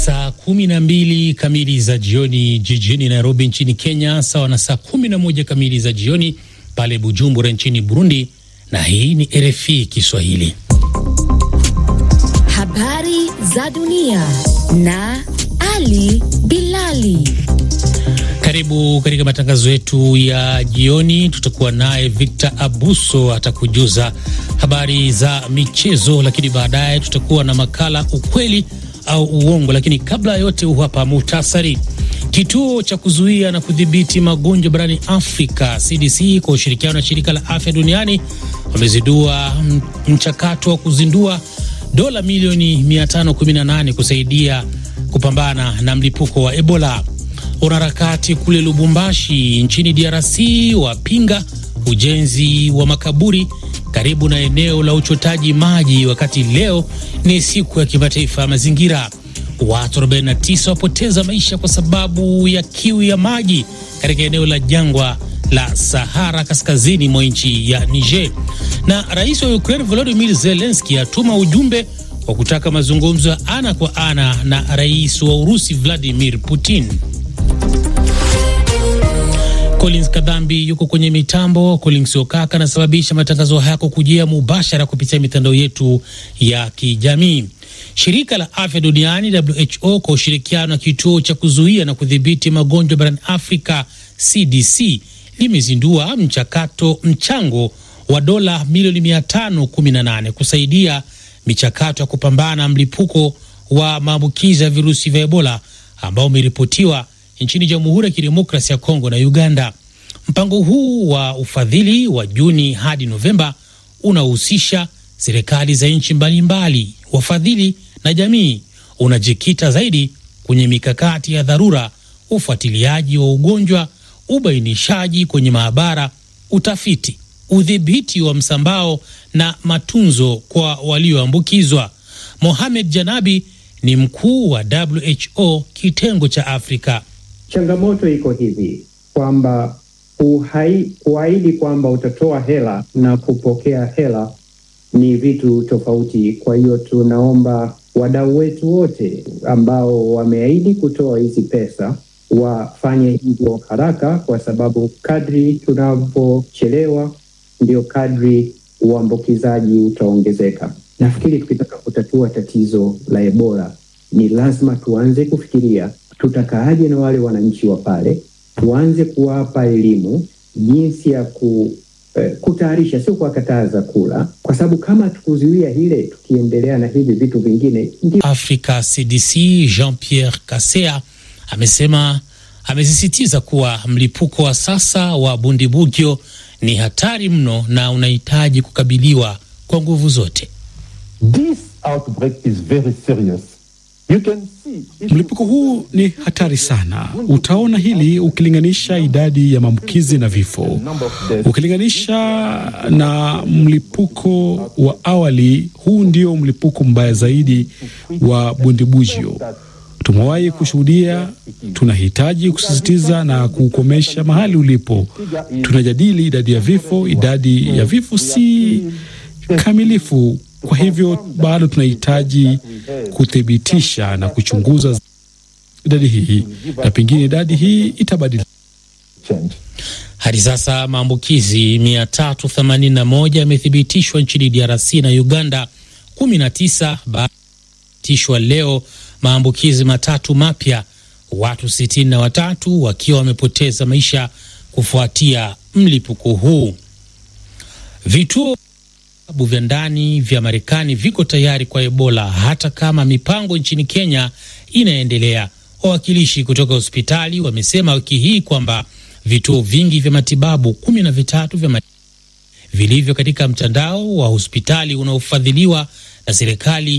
Saa kumi na mbili kamili za jioni jijini Nairobi nchini Kenya, sawa na saa kumi na moja kamili za jioni pale Bujumbura nchini Burundi. Na hii ni RFI Kiswahili. Habari za dunia na Ali Bilali. Karibu katika matangazo yetu ya jioni. Tutakuwa naye Victor Abuso atakujuza habari za michezo, lakini baadaye tutakuwa na makala ukweli au uongo. Lakini kabla ya yote, huu hapa muhtasari. Kituo cha kuzuia na kudhibiti magonjwa barani Afrika CDC kwa ushirikiano na shirika la afya duniani wamezindua mchakato wa kuzindua dola milioni 518 kusaidia kupambana na mlipuko wa Ebola. Wanaharakati kule Lubumbashi nchini DRC wapinga ujenzi wa makaburi karibu na eneo la uchotaji maji, wakati leo ni siku ya kimataifa ya mazingira. Watu 49 wapoteza maisha kwa sababu ya kiu ya maji katika eneo la jangwa la Sahara kaskazini mwa nchi ya Niger. Na rais wa Ukraine Volodymyr Zelensky atuma ujumbe wa kutaka mazungumzo ya ana kwa ana na rais wa Urusi Vladimir Putin. Collins Kadhambi yuko kwenye mitambo. Collins Okaka anasababisha matangazo haya kujia mubashara kupitia mitandao yetu ya kijamii. Shirika la afya duniani WHO kwa ushirikiano na kituo cha kuzuia na kudhibiti magonjwa barani Afrika CDC limezindua mchakato mchango wa dola milioni 518 kusaidia michakato ya kupambana na mlipuko wa maambukizi ya virusi vya Ebola ambao umeripotiwa nchini Jamhuri ya Kidemokrasia ya Kongo na Uganda. Mpango huu wa ufadhili wa Juni hadi Novemba unahusisha serikali za nchi mbalimbali, wafadhili na jamii. Unajikita zaidi kwenye mikakati ya dharura, ufuatiliaji wa ugonjwa, ubainishaji kwenye maabara, utafiti, udhibiti wa msambao na matunzo kwa walioambukizwa. Mohamed Janabi ni mkuu wa WHO kitengo cha Afrika. Changamoto iko hivi kwamba kuahidi kwamba utatoa hela na kupokea hela ni vitu tofauti. Kwa hiyo tunaomba wadau wetu wote ambao wameahidi kutoa hizi pesa wafanye hivyo haraka, kwa sababu kadri tunavyochelewa ndio kadri uambukizaji utaongezeka. Nafikiri tukitaka kutatua tatizo la Ebola ni lazima tuanze kufikiria tutakaaje na wale wananchi wa pale, tuanze kuwapa elimu jinsi ya ku, eh, kutayarisha, sio kuwakataza kula, kwa sababu kama tukuzuia hile, tukiendelea na hivi vitu vingine ndi... Africa CDC Jean Pierre Kasea amesema amesisitiza kuwa mlipuko wa sasa wa Bundibugyo ni hatari mno na unahitaji kukabiliwa kwa nguvu zote. This outbreak is very serious. You can see, mlipuko huu ni hatari sana. Utaona hili ukilinganisha idadi ya maambukizi na vifo, ukilinganisha na mlipuko wa awali. Huu ndio mlipuko mbaya zaidi wa Bundibugyo tumewahi kushuhudia. Tunahitaji kusisitiza na kukomesha mahali ulipo. Tunajadili idadi ya vifo. Idadi ya vifo si kamilifu, kwa hivyo bado tunahitaji kuthibitisha na kuchunguza idadi hii, na pengine idadi hii itabadilika. Hadi sasa maambukizi 381 yamethibitishwa nchini DRC na Uganda, 19 baatishwa leo maambukizi matatu mapya, watu sitini na watatu wakiwa wamepoteza maisha kufuatia mlipuko huu. Vituo vya ndani vya Marekani viko tayari kwa Ebola hata kama mipango nchini Kenya inaendelea. Wawakilishi kutoka hospitali wamesema wiki hii kwamba vituo vingi vya matibabu kumi na vitatu vya vilivyo katika mtandao wa hospitali unaofadhiliwa na serikali